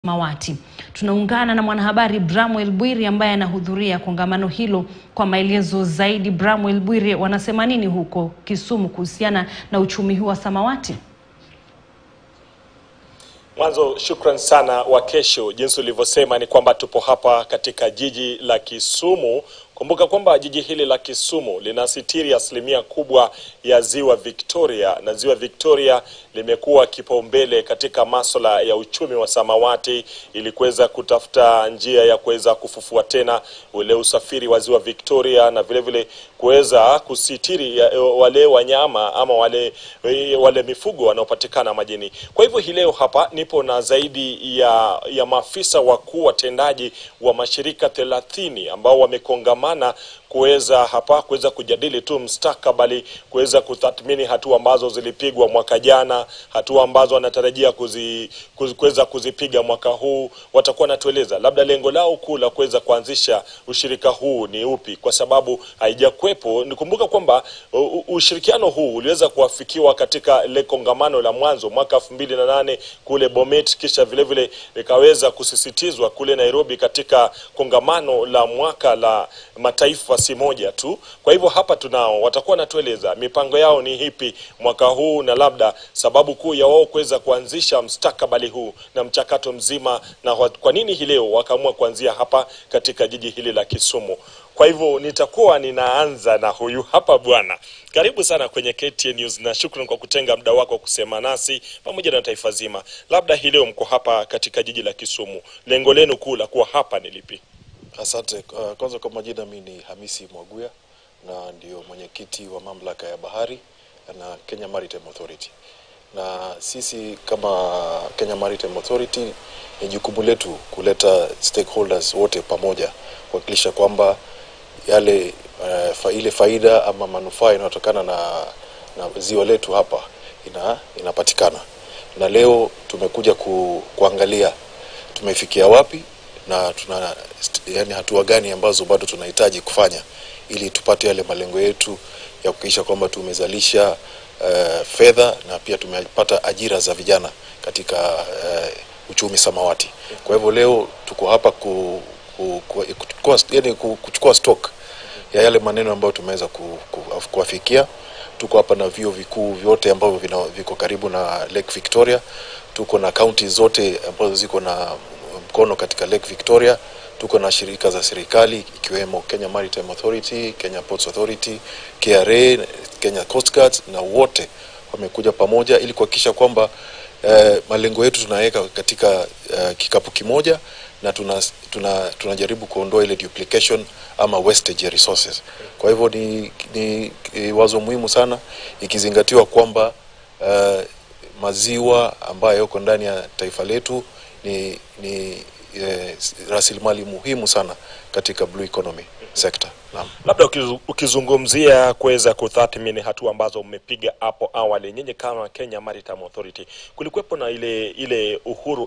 Mawati. Tunaungana na mwanahabari Bramwel Bwiri ambaye anahudhuria kongamano hilo kwa maelezo zaidi. Bramwel Bwiri, wanasema nini huko Kisumu kuhusiana na uchumi huu wa samawati? Mwanzo, shukran sana wa kesho. Jinsi ulivyosema ni kwamba tupo hapa katika jiji la Kisumu. Kumbuka kwamba jiji hili la Kisumu linasitiri asilimia kubwa ya ziwa Victoria, na ziwa Victoria limekuwa kipaumbele katika masuala ya uchumi wa samawati, ili kuweza kutafuta njia ya kuweza kufufua tena ule usafiri wa ziwa Victoria, na vile vile kuweza kusitiri ya, wale wanyama ama wale, wale mifugo wanaopatikana majini. Kwa hivyo hii leo hapa nipo na zaidi ya, ya maafisa wakuu watendaji wa mashirika thelathini ambao wamekongamana kuweza hapa kuweza kujadili tu mstakabali, kuweza kutathmini hatua ambazo zilipigwa mwaka jana, hatua ambazo wanatarajia kuzi, kuzi, kuweza kuzipiga mwaka huu. Watakuwa wanatueleza labda lengo lao kuu la kuweza kuanzisha ushirika huu ni upi, kwa sababu haijakuwepo. Nikumbuka kwamba ushirikiano huu uliweza kuafikiwa katika ile kongamano la mwanzo mwaka elfu mbili na nane kule Bomet, kisha vile vile likaweza kusisitizwa kule Nairobi katika kongamano la mwaka la mataifa si moja tu. Kwa hivyo hapa tunao, watakuwa wanatueleza mipango yao ni hipi mwaka huu, na labda sababu kuu ya wao kuweza kuanzisha mstakabali huu na mchakato mzima, na kwa nini hii leo wakaamua kuanzia hapa katika jiji hili la Kisumu. Kwa hivyo nitakuwa ninaanza na huyu hapa bwana. Karibu sana kwenye KTN News na shukrani kwa kutenga muda wako kusema nasi pamoja na taifa zima. Labda hii leo mko hapa katika jiji la Kisumu, lengo lenu kuu la kuwa hapa ni lipi? Asante. Uh, kwanza kwa majina, mi ni Hamisi Mwaguya na ndio mwenyekiti wa mamlaka ya bahari na Kenya Maritime Authority, na sisi kama Kenya Maritime Authority ni jukumu letu kuleta stakeholders wote pamoja kuhakikisha kwamba yale uh, fa, ile faida ama manufaa inayotokana na, na ziwa letu hapa ina, inapatikana, na leo tumekuja ku, kuangalia tumefikia wapi na tuna yani hatua gani ambazo bado tunahitaji kufanya ili tupate yale malengo yetu ya kuhakikisha kwamba tumezalisha uh, fedha na pia tumepata ajira za vijana katika uh, uchumi samawati. Kwa hivyo leo tuko hapa ku, ku, ku, ku, yani kuchukua stock ya yale maneno ambayo tumeweza ku, ku, kuafikia. Tuko hapa na vyuo vikuu vyote ambavyo viko karibu na Lake Victoria. Tuko na kaunti zote ambazo ziko na mkono katika Lake Victoria. Tuko na shirika za serikali ikiwemo Kenya Maritime Authority, Kenya Ports Authority, KRA, Kenya Coast Guard na wote wamekuja pamoja ili kuhakikisha kwamba eh, malengo yetu tunaweka katika eh, kikapu kimoja na tuna, tuna, tunajaribu kuondoa ile duplication ama wastage ya resources. Kwa hivyo ni, ni, ni wazo muhimu sana ikizingatiwa kwamba eh, maziwa ambayo yako ndani ya taifa letu ni, ni eh, rasilimali muhimu sana katika blue economy sector. Naam. Labda ukizungumzia kuweza kutathmini hatua ambazo mmepiga hapo awali, nyinyi kama Kenya Maritime Authority, kulikuwepo na ile ile Uhuru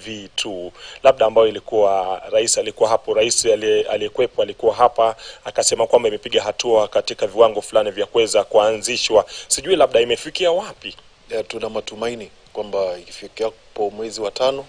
MV2 labda ambayo ilikuwa rais alikuwa hapo, rais aliyekuwepo alikuwa hapa akasema kwamba imepiga hatua katika viwango fulani vya kuweza kuanzishwa, sijui labda imefikia wapi? Ya, tuna matumaini kwamba ikifikiapo mwezi wa tano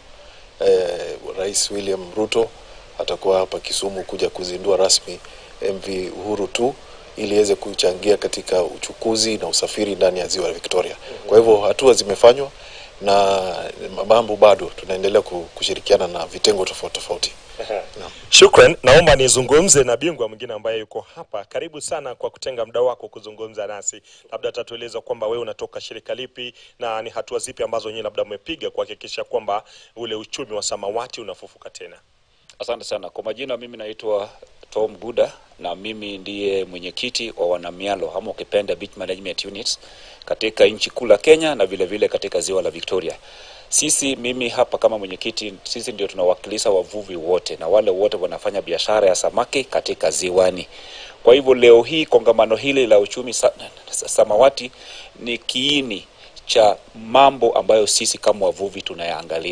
eh, Rais William Ruto atakuwa hapa Kisumu kuja kuzindua rasmi MV Uhuru tu ili iweze kuchangia katika uchukuzi na usafiri ndani ya ziwa Victoria. Kwa hivyo hatua zimefanywa na mambo bado tunaendelea kushirikiana na vitengo tofauti tofauti. No. Shukran, naomba nizungumze na bingwa mwingine ambaye yuko hapa. Karibu sana kwa kutenga muda wako kuzungumza nasi, labda tatueleza kwamba wewe unatoka shirika lipi na ni hatua zipi ambazo nyinyi labda mmepiga kuhakikisha kwamba ule uchumi wa samawati unafufuka tena. Asante sana kwa majina, mimi naitwa Tom Guda na mimi ndiye mwenyekiti wa wanamialo ama ukipenda beach management units katika nchi kuu la Kenya na vile vile katika ziwa la Victoria. Sisi mimi hapa kama mwenyekiti, sisi ndio tunawakilisha wavuvi wote na wale wote wanafanya biashara ya samaki katika ziwani. Kwa hivyo leo hii kongamano hili la uchumi sa, samawati ni kiini cha mambo ambayo sisi kama wavuvi tunayaangalia.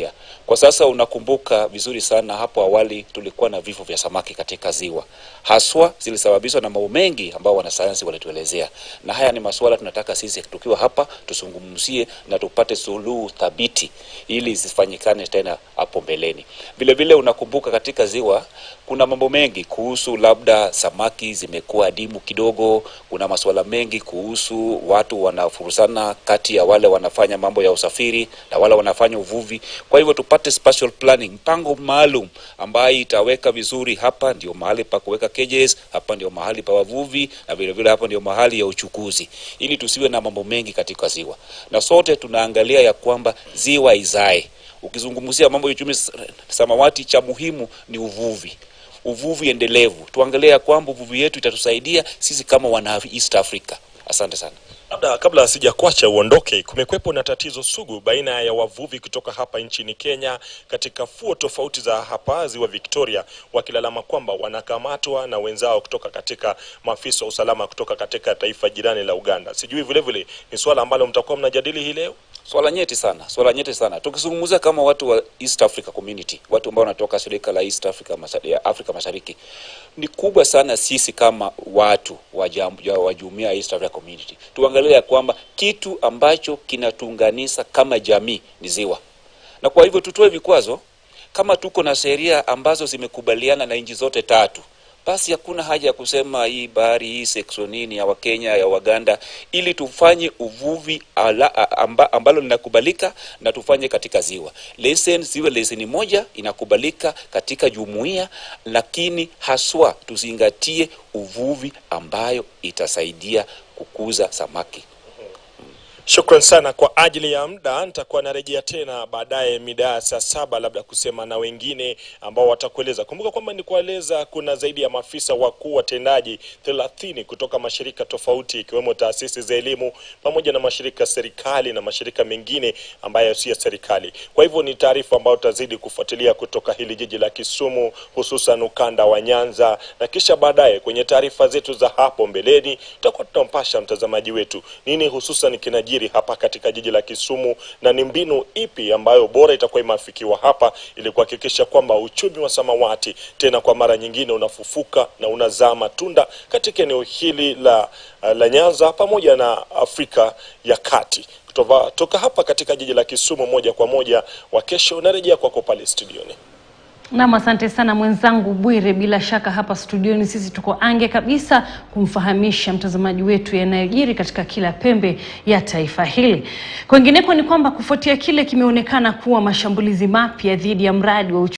Kwa sasa unakumbuka vizuri sana, hapo awali tulikuwa na vifo vya samaki katika ziwa, haswa zilisababishwa na mambo mengi ambao wanasayansi walituelezea, na haya ni masuala tunataka sisi tukiwa hapa tuzungumzie na tupate suluhu thabiti ili zisifanyikane tena hapo mbeleni. Vile vile unakumbuka katika ziwa kuna mambo mengi kuhusu labda samaki zimekuwa adimu kidogo. Kuna masuala mengi kuhusu watu wanafurusana kati ya wale wanafanya mambo ya usafiri na wale wanafanya uvuvi. Kwa hivyo tupate spatial planning, mpango maalum ambayo itaweka vizuri, hapa ndio mahali pa kuweka cages, hapa ndio mahali pa wavuvi na vile vile hapa ndio mahali ya uchukuzi, ili tusiwe na mambo mengi katika ziwa, na sote tunaangalia ya kwamba ziwa izae. Ukizungumzia mambo ya uchumi samawati, cha muhimu ni uvuvi uvuvi endelevu. Tuangalie ya kwamba uvuvi yetu itatusaidia sisi kama wana East Africa. Asante sana. Labda kabla sijakuacha uondoke, kumekwepo na tatizo sugu baina ya wavuvi kutoka hapa nchini Kenya katika fuo tofauti za hapa ziwa Victoria, wakilalama kwamba wanakamatwa na wenzao kutoka katika maafisa wa usalama kutoka katika taifa jirani la Uganda. Sijui vile vile ni swala ambalo mtakuwa mnajadili hii leo. Swala nyeti sana, swala nyeti sana. Tukizungumzia kama watu wa East Africa Community, watu ambao wanatoka shirika la East Africa Mashariki, ya Afrika Mashariki, ni kubwa sana sisi kama watu wa jam- wa jumuiya ya East Africa Community tuangalie ya kwamba kitu ambacho kinatuunganisha kama jamii ni ziwa, na kwa hivyo tutoe vikwazo kama tuko na sheria ambazo zimekubaliana na nchi zote tatu basi hakuna haja ya kusema hii bahari hii section nini ya Wakenya ya Waganda, ili tufanye uvuvi ala, amba, ambalo linakubalika na tufanye katika ziwa. Leseni ziwe leseni moja inakubalika katika jumuiya, lakini haswa tuzingatie uvuvi ambayo itasaidia kukuza samaki. Shukran sana kwa ajili ya muda. Nitakuwa narejea tena baadaye mida ya saa saba labda kusema na wengine ambao watakueleza. Kumbuka kwamba ni kueleza kuna zaidi ya maafisa wakuu watendaji thelathini kutoka mashirika tofauti ikiwemo taasisi za elimu pamoja na mashirika ya serikali na mashirika mengine ambayo si ya serikali. Kwa hivyo ni taarifa ambayo tutazidi kufuatilia kutoka hili jiji la Kisumu, hususan ukanda wa Nyanza, na kisha baadaye kwenye taarifa zetu za hapo mbeleni tutakuwa tunampasha mtazamaji wetu nini hususan kinajiri hapa katika jiji la Kisumu na ni mbinu ipi ambayo bora itakuwa imeafikiwa hapa ili kuhakikisha kwamba uchumi wa samawati tena kwa mara nyingine unafufuka na unazaa matunda katika eneo hili la, la Nyanza pamoja na Afrika ya Kati. Kutoka, toka hapa katika jiji la Kisumu moja kwa moja wa kesho narejea kwako pale studioni. Nam, asante sana mwenzangu Bwire. Bila shaka hapa studioni sisi tuko ange kabisa kumfahamisha mtazamaji wetu yanayojiri katika kila pembe ya taifa hili. Kwingineko ni kwamba kufuatia kile kimeonekana kuwa mashambulizi mapya dhidi ya mradi wa